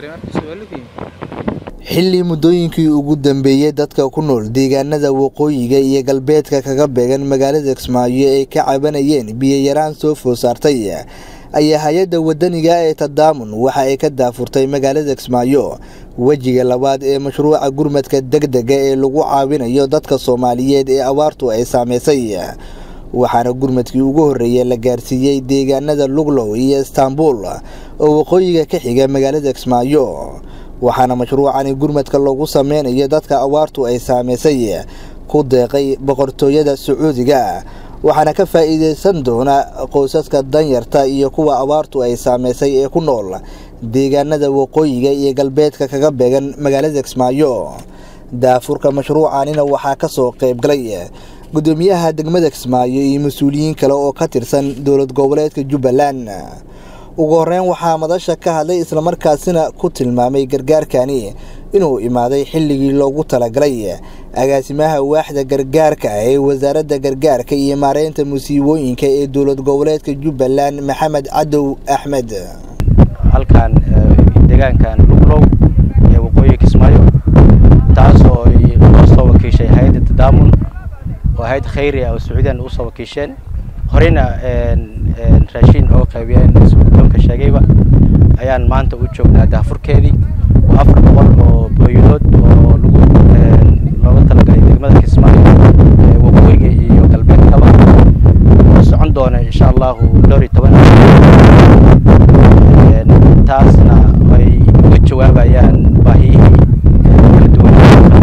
xilli muddooyinkii ugu dambeeyey dadka ku nool deegaanada waqooyiga iyo galbeedka kaga beegan magaalada kismaayo ay ka cabanayeen biyo-yaraan soo food saartay ayaa hay-adda wadaniga ee tadaamun waxa ay ka daafurtay magaalada kismaayo wejiga labaad ee mashruuca gurmadka degdega ee lagu caawinayo dadka soomaaliyeed ee abaartu ay saameysay waxaana gurmadkii ugu horreeyay la gaarsiiyey deegaanada luglow iyo istaanbul oo waqooyiga ka xiga magaalada kismaayo waxaana mashruucani gurmadka loogu sameynayo dadka abaartu ay saameysay ku deeqay boqortooyada sacuudiga waxaana ka faa'iideysan doona qoysaska danyarta iyo kuwa abaartu ay saameysay ee ku nool deegaanada waqooyiga iyo galbeedka kaga beegan magaalada kismaayo daafurka mashruucanina waxaa ka soo qaybgalay gudoomiyaha degmada kismaayo iyo mas-uuliyiin kale oo ka tirsan dowlad goboleedka jubbaland ugu horeyn waxaa madasha ka hadlay islamarkaasina ku tilmaamay gargaarkani inuu imaaday xilligii loogu talagalay agaasimaha waaxda gargaarka ee wasaaradda gargaarka iyo maareynta musiibooyinka ee dowlad goboleedka jubbaland maxamed cadow axmed halkan deegaankan luglow ee waqooyiga kismaayo taasoo loo soo wakiishay hay-adda tadaamun oo hay-ad khayri ah oo sacuudiyan usoo wakiisheen horeyna raashiin oo qaybiyeen guddoonka sheegayba ayaan maanta u joognaa daafurkeedii waa afar boqol oo booyadood oo lagu looga talagalay degmada kismaayo waqooyiga iyo galbeedkaba oo socon doona insha allahu dhowr iyo toban taasna ay uga jawaabayaan baahiyihii kala duwan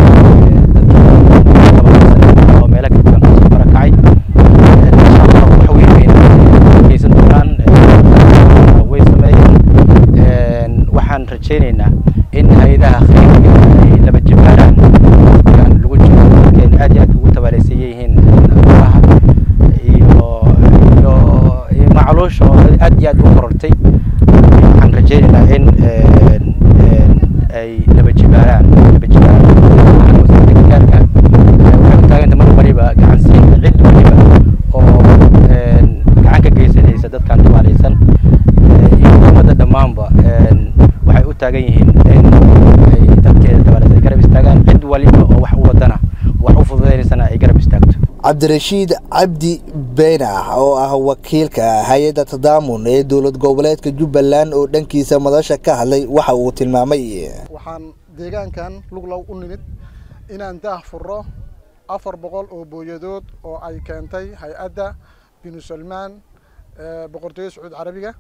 oo meelo kala duwan kasoo barakacay insha allah wax weyn weyn geysan doonaan way sameeyeen waxaan rajaynaynaa in hay-adaha khayriga ay laba jibaaraan waqtigan lagu jiro dadkeen aad iyo aad ugu tabaaleysan yihiin abaaraha iyo iyo iyo macluusha oo aad iyo aad u korortay waxaan rajaynaynaa in ay laba jibaaraan laba jibaaraan wasaaradda gargaarka waxay u taaganta mar waliba gacan siinta cid waliba oo gacan ka geysanaysa dadkan tabaaleysan iyo ummadda dhammaanba waxay u taagan yihiin in ay dadkeeda tabaaleysan garab istaagaan cid waliba oo wax u wadana wax u fududeynaysana ay garab istaagto cabdirashiid cabdi beenax oo ah wakiilka hay-adda tadaamun ee dowlad goboleedka jubbaland oo dhankiisa madasha ka hadlay waxa uu tilmaamay waxaan deegaankan luglow u nimid inaan daah furo afar boqol oo booyadood oo ay keentay hay-adda binu salmaan boqortooyada sacuud carabiga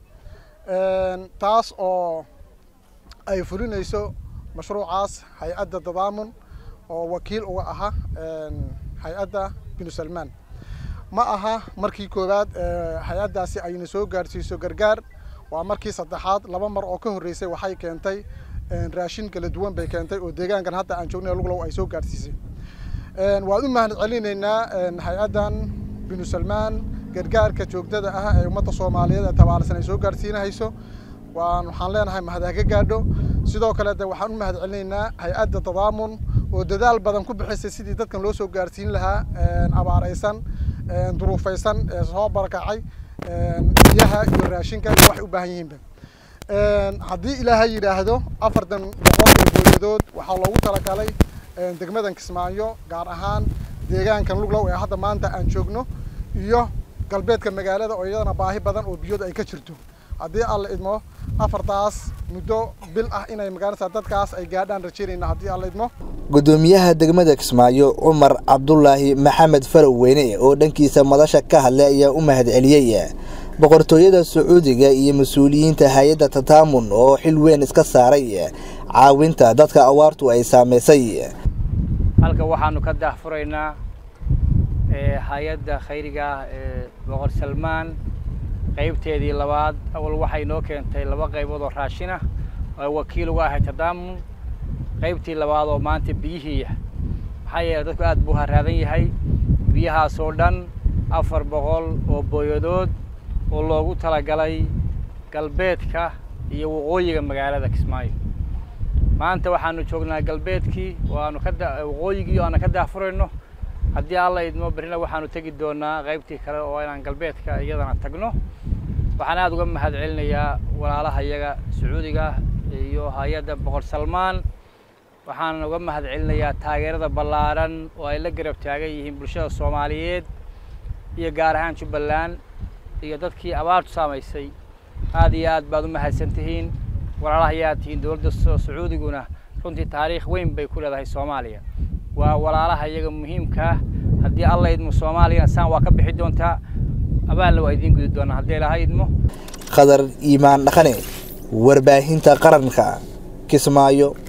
taas oo ay fulinayso mashruucaas hay-adda tadaamun oo wakiil uga aha hay-adda binu salmaan ma aha markii koowaad hay-addaasi ayna soo gaadhsiiso gargaar waa markii saddexaad laba mar oo ka horreysay waxay keentay raashin kala duwan bay keentay oo deegaankan hadda aan joognay luglow ay soo gaadhsiisay waan u mahad celinaynaa hay-addan binu salmaan gargaarka joogtada ah ee ummadda soomaaliyeed ee tabaalsan ay soo gaadhsiinahayso waan waxaan leenahay mahad ha ka gaadho sidoo kale de waxaan u mahad celinaynaa hay-adda tadaamun oo dadaal badan ku bixisay sidii dadkan loo soo gaadhsiin lahaa abaaraysan duruufaysan ee soo barakacay biyaha iyo raashinka iyo waxay u baahan yihiinba haddii ilaahay yidhaahdo afartan boqol oo booyadood waxaa loogu talagalay degmadan kismaayo gaar ahaan deegaankan luglow ee hadda maanta aan joogno iyo galbeedka magaalada oo iyadana baahi badan oo biyooda ay ka jirto haddii alla idmo afartaas muddo bil ah inay magaalada dadkaas ay gaadhaan rajaynayna haddii alla idmo gudoomiyaha degmada kismaayo cumar cabdulaahi maxamed faroweyne oo dhankiisa madasha ka hadlay ayaa u mahad celiyey boqortooyada sacuudiga iyo mas-uuliyiinta hay-adda tataamun oo xil weyn iska saaray caawinta dadka awaartu ay saameysay halka waxaanu ka daahfuraynaa hay-adda khayriga ah ee boqor salmaan qaybteedii labaad awal waxay noo keentay laba qaybood oo raashin ah oo wakiil uga ahay tadaamun qaybtii labaad oo maanta biyihiiya maxaa yeeley dadku aad buu haraadan yahay biyahaas oo dhan afar boqol oo booyadood oo loogu talagalay galbeedka iyo waqooyiga magaalada kismaayo maanta waxaanu joognaa galbeedkii waanu ka waqooyigii aana ka daahfurayno haddii alla idmo berrina waxaanu tegi doonaa qaybtii kale oo inaan galbeedka iyadana tagno waxaan aada uga mahad celinayaa walaalaha iyaga sacuudiga iyo hay-adda boqor salmaan waxaan uga mahad celinayaa taageerada ballaaran oo ay la garab taagan yihiin bulshada soomaaliyeed iyo gaar ahaan jubbaland iyo dadkii abaartu saamaysay aad iyo aad baad u mahadsan tihiin walaalahayaad tihiin dowladda sacuudiguna runtii taariikh weyn bay ku leedahay soomaaliya waa walaalaha iyaga muhiimkaa haddii alla idmo soomaaliyana saan waa ka bixi doontaa abaalna waa idiin gudi doonaa haddii ilaha idmo khadar iimaan dhaqane warbaahinta qaranka kismaayo